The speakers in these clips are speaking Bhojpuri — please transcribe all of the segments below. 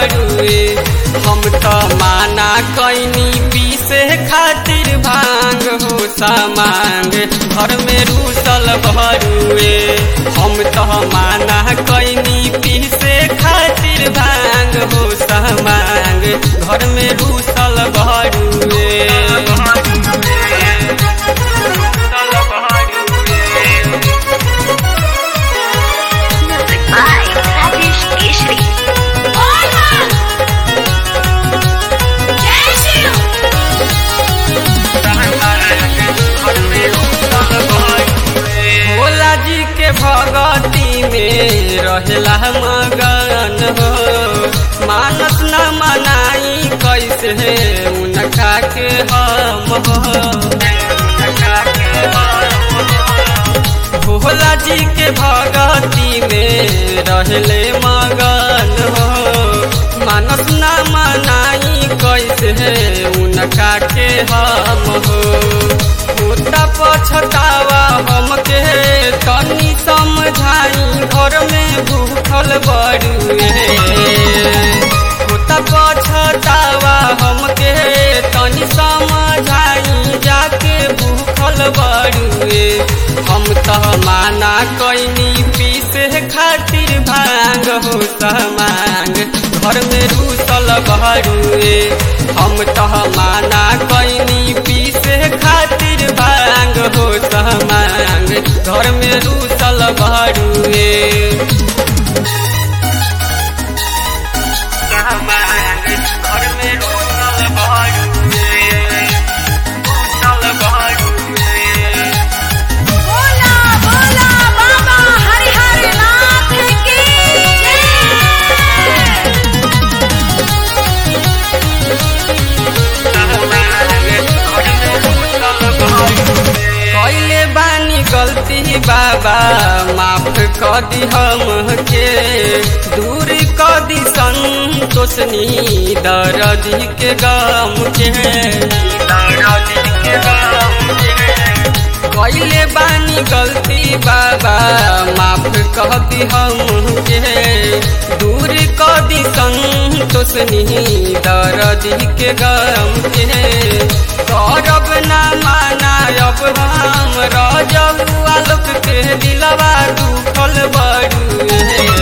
बड़ुए हम तो माना कैनी पीसे खातिर भांग हो सामांग घर में रूसल बड़ुए हम तो माना कैनी पीसे खातिर भांग हो सामांग घर में रूसल बड़ुए Music by Rajesh Keshri. Bhola जी के भगती में रहेला मगन हो मानस न मनाई कैसे उनका के हम हो भोला जी के भगती में रहले मगन हो मानस न मनाई कैसे उनका के हम हो होता पछतावा हमके तनी समझाई घर में भूखल बड़ुए होता पछतावा हमके तनी समझाई जाके भूखल बड़ुए हम तो माना कैनी पीसे खातिर भांग हो समांग घर में रूसल बड़ुए हम तो माना कैनी पीसे खातिर भांग हो समांग घर में रूसल बड़ुए समांग घर में रूसल बड़ुए रूसल बड़ुए बोला बोला बाबा हरिहर नाथ की कैले बानी गलती बाबा माफ क दी हमके दूर क दी संतोषनी दर्दी के गम के दर्दी के गम के कैले बानी गलती बाबा माफ कह दी हमके दूर क दी संतोषनी दर्दी के गम के करब ना माना अब हम रजब आलोक के दिलवा दुखल बड़ुए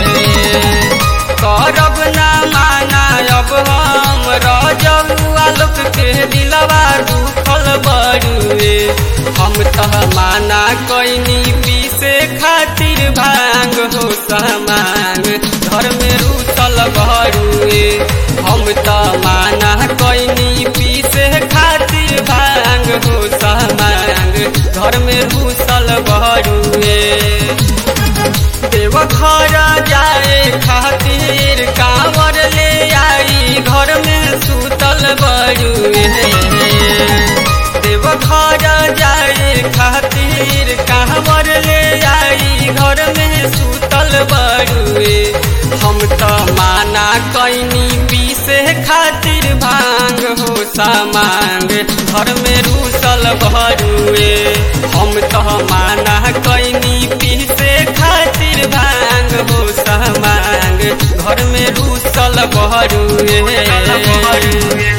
करब ना माना अब हम रजब आलोक के दिलवा दुखल बड़ुए हम तो माना कैनी पीसे खातिर भांग हो समांग घर में रूसल बड़ुए हम तो माना कैनी पीसे खातिर भांग हो समांग घर में रूसल बड़ुए देव घर जाए खातिर कांवर ले आई घर में सुतल बड़ुए देव घर जाए खातिर कांवर ले आई घर में सुतल बड़ुए हम तो माना कैनी पीसे खातिर भांग हो सामांग घर में रूसल बड़ुए हम तो माना कैनी पीसे खातिर भांग हो सामांग घर में रूसल बड़ुए